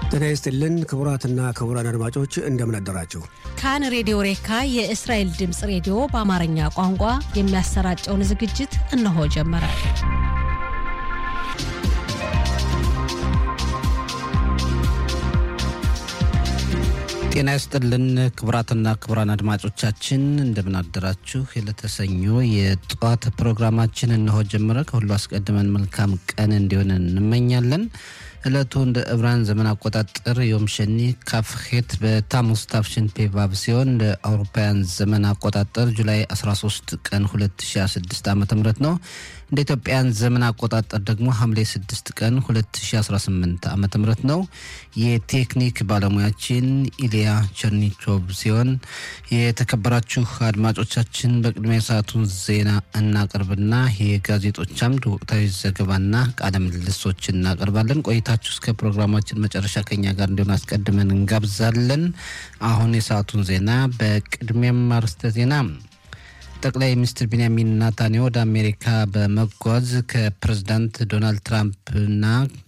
ጤና ይስጥልን ክቡራትና ክቡራን አድማጮች እንደምን አደራችሁ። ካን ሬዲዮ ሬካ የእስራኤል ድምፅ ሬዲዮ በአማርኛ ቋንቋ የሚያሰራጨውን ዝግጅት እነሆ ጀመረ። ጤና ይስጥልን ክቡራትና ክቡራን አድማጮቻችን እንደምን አደራችሁ። የለተሰኞ የጠዋት ፕሮግራማችን እነሆ ጀመረ። ከሁሉ አስቀድመን መልካም ቀን እንዲሆን እንመኛለን። ዕለቱ እንደ ዕብራን ዘመን አቆጣጠር ዮም ሸኒ ካፍሄት በታሙስ ታፍሽን ፔቫብ ሲሆን እንደ አውሮፓውያን ዘመን አቆጣጠር ጁላይ 13 ቀን 2016 ዓ ም ነው። እንደ ኢትዮጵያን ዘመን አቆጣጠር ደግሞ ሐምሌ 6 ቀን 2018 ዓ ም ነው። የቴክኒክ ባለሙያችን ኢሊያ ቸርኒቾቭ ሲሆን የተከበራችሁ አድማጮቻችን በቅድሚያ የሰዓቱን ዜና እናቀርብና የጋዜጦች አምድ ወቅታዊ ዘገባና ቃለ ምልልሶች እናቀርባለን። ቆይታችሁ እስከ ፕሮግራማችን መጨረሻ ከኛ ጋር እንዲሆን አስቀድመን እንጋብዛለን። አሁን የሰዓቱን ዜና በቅድሚያም አርዕስተ ዜና ጠቅላይ ሚኒስትር ቢንያሚን ናታንያሁ ወደ አሜሪካ በመጓዝ ከፕሬዝዳንት ዶናልድ ትራምፕና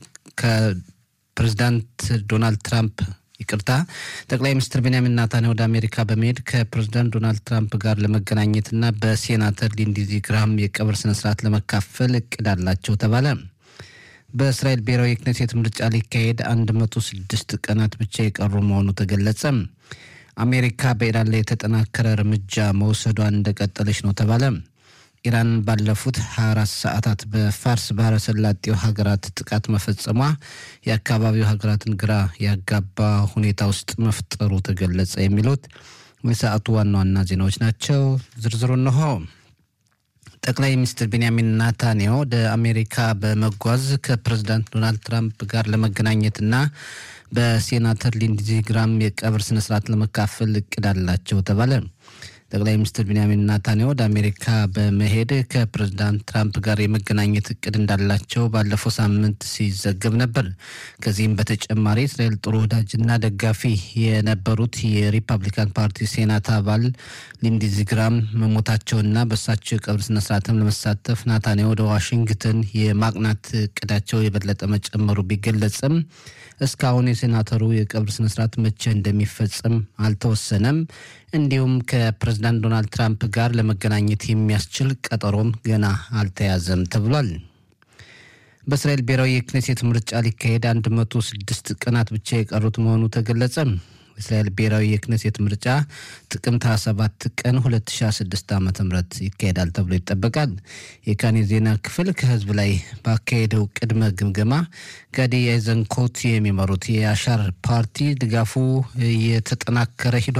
ከፕሬዝዳንት ዶናልድ ትራምፕ ይቅርታ ጠቅላይ ሚኒስትር ቤንያሚን ናታንያሁ ወደ አሜሪካ በመሄድ ከፕሬዝዳንት ዶናልድ ትራምፕ ጋር ለመገናኘትና በሴናተር ሊንዲዚ ግራሃም የቀብር ስነስርዓት ለመካፈል እቅድ አላቸው ተባለ። በእስራኤል ብሔራዊ የክኔሴት ምርጫ ሊካሄድ 106 ቀናት ብቻ የቀሩ መሆኑ ተገለጸ። አሜሪካ በኢራን ላይ የተጠናከረ እርምጃ መውሰዷን እንደቀጠለች ነው ተባለ። ኢራን ባለፉት 24 ሰዓታት በፋርስ ባህረ ሰላጤው ሀገራት ጥቃት መፈጸሟ የአካባቢው ሀገራትን ግራ ያጋባ ሁኔታ ውስጥ መፍጠሩ ተገለጸ። የሚሉት የሰዓቱ ዋና ዋና ዜናዎች ናቸው። ዝርዝሩ እነሆ። ጠቅላይ ሚኒስትር ቤንያሚን ናታንያሁ ወደ አሜሪካ በመጓዝ ከፕሬዝዳንት ዶናልድ ትራምፕ ጋር ለመገናኘትና በሴናተር ሊንድዚ ግራም የቀብር ስነስርዓት ለመካፈል እቅድ አላቸው ተባለ። ጠቅላይ ሚኒስትር ቤንያሚን ናታንያሁ ወደ አሜሪካ በመሄድ ከፕሬዝዳንት ትራምፕ ጋር የመገናኘት እቅድ እንዳላቸው ባለፈው ሳምንት ሲዘገብ ነበር። ከዚህም በተጨማሪ እስራኤል ጥሩ ወዳጅና ደጋፊ የነበሩት የሪፐብሊካን ፓርቲ ሴናት አባል ሊንዲዚ ግራም መሞታቸውና በእሳቸው የቀብር ስነስርዓትም ለመሳተፍ ናታንያሁ ወደ ዋሽንግተን የማቅናት እቅዳቸው የበለጠ መጨመሩ ቢገለጽም እስካሁን የሴናተሩ የቀብር ስነስርዓት መቼ እንደሚፈጸም አልተወሰነም። እንዲሁም ከፕሬዝዳንት ዶናልድ ትራምፕ ጋር ለመገናኘት የሚያስችል ቀጠሮም ገና አልተያዘም ተብሏል። በእስራኤል ብሔራዊ የክኔሴት ምርጫ ሊካሄድ 106 ቀናት ብቻ የቀሩት መሆኑ ተገለጸ። የእስራኤል ብሔራዊ የክኔሴት ምርጫ ጥቅምት 27 ቀን 2016 ዓ ም ይካሄዳል ተብሎ ይጠበቃል። የካኔ ዜና ክፍል ከህዝብ ላይ ባካሄደው ቅድመ ግምገማ ጋዲ አይዘንኮት የሚመሩት የአሻር ፓርቲ ድጋፉ የተጠናከረ ሂዷል